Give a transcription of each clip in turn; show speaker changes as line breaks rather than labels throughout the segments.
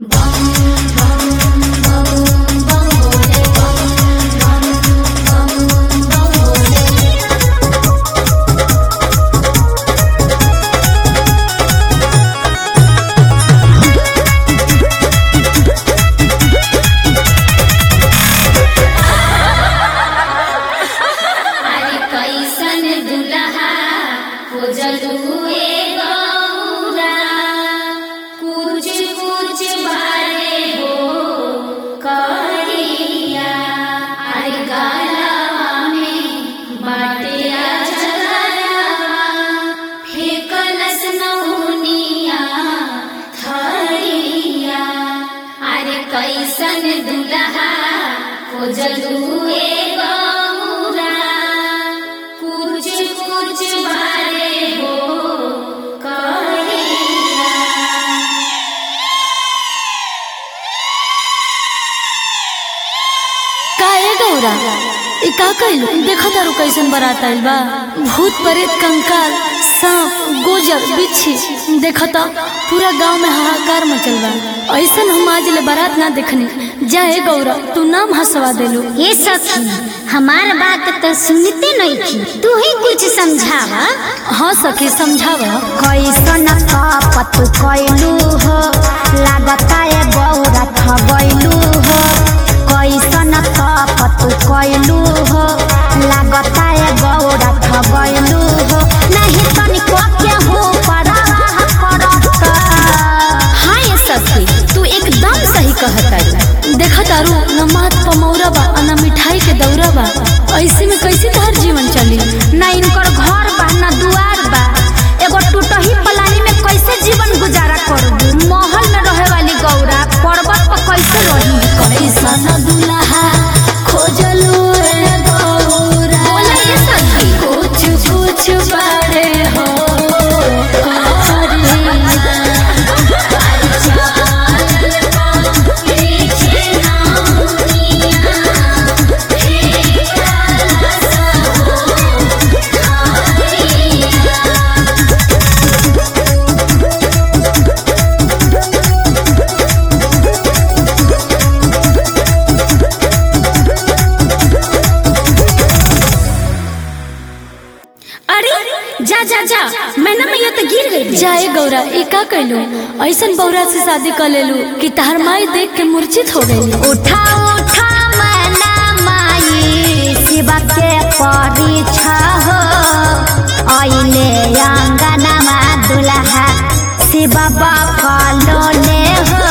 अरे कैसन दुल्हा खोजलुए गौरा कुछ कुछ बारे हो करिया अरे गलवा में बाटे अजगरवा फेकलस नौनिया थरिया अरे कैसन दुल्हा खोजलुए गौरा कुछ कुछ बारे हो करिया
काहे गौरा ई का कइलू देखो तारू कैसन बारात आइल बा भूत प्रेत कंकाल सांप गोजर बिच्छी देखो तो पूरा गांव में हाहाकार मचल बा ऐसन हम आज ले बारात ना देखनी जाए गौरा तू नाम हंसवा देलू
ये सखी हमार बात तो सुनते नहीं थी तू ही कुछ समझावा
हाँ सखी समझावा
कैसन कपत कैलू हो लागता है बौरा ठगैलू हो कैसन कपत कैलू हो लागता है बौरा ठगैलू हो नहीं तनिको के हो परवाह करत
हाँ ये सखी तू एकदम सही कहता देखो तारू न मात पमौरा बा आ न मिठाई के दौरा बा ऐसे में कैसे तोहर जीवन चली
ना इनकर घर बा ना दुआर बा एगो टूटही पलानी में कैसे जीवन गुजारा करबू महल में रहे वाली गौरा पर्वत पर कैसे रही
कैसन दुल्हा खोजलू रे गौरा
बोला ये सखी
कुछ कुछ बारे हो
अरे जा जा जा मैंने मैया तो गिर गई
जाए गौरा ई का कैलू ऐसन बौरा से शादी कर लेलू कि तहर माई देख के मूर्छित हो गई
उठा उठा मैना माई शिवा के परीक्षा हो आइले अंगनमा दुल्हा शिव बकलो ले हो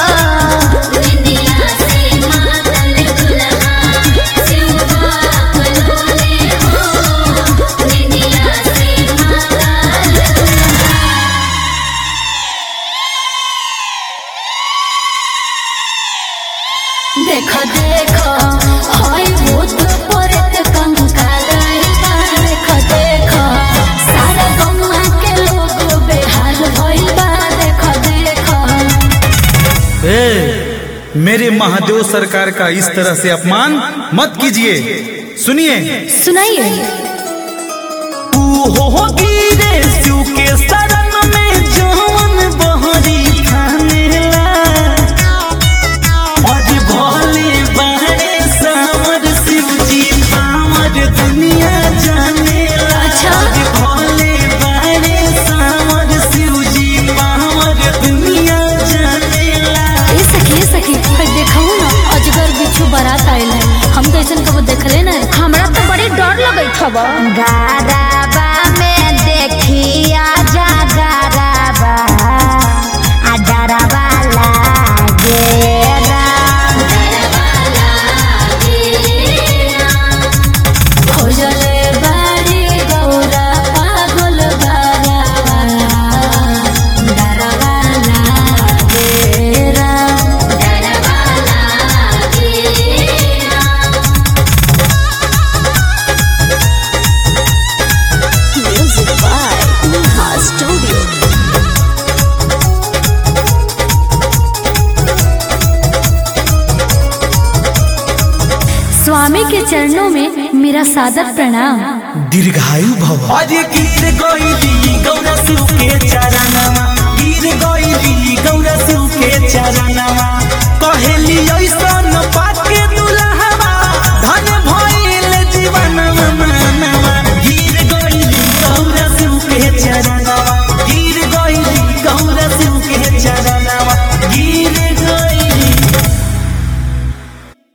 देखो देखो हाय भूत प्रेत कंकाल बा। देखो देखो सारा गौवा के लोग बेहाल भइल बा देखो देखो
ए, मेरे महादेव सरकार का इस तरह से अपमान मत कीजिए सुनिए
सुनाइए
तू हो गिरे शिव के शरण में जवन बहरी थानेला आज भोले बारे सावर शिव जी पावर दुनिया जानेला
अच्छा।
आज भोले बारे सावर शिव जी पावर दुनिया जानेला
ए सखी ए सखी फिर देखू ना अजगर बिच्छू बारात आइल है हम तो ऐसन कबो देखले ना
हमरा तो बड़ी डर लगत हब गाराबा में देखिया जा गाराबा आ डराबा लागे राम
खोजले बाड़ी गौरा पागल बारावा डरावा लागे राम स्वामी के चरणों में मेरा सादर प्रणाम
दीर्घायु भव
अरे गिर गईली गौरा शिव के चरणवा गिर गईली गौरा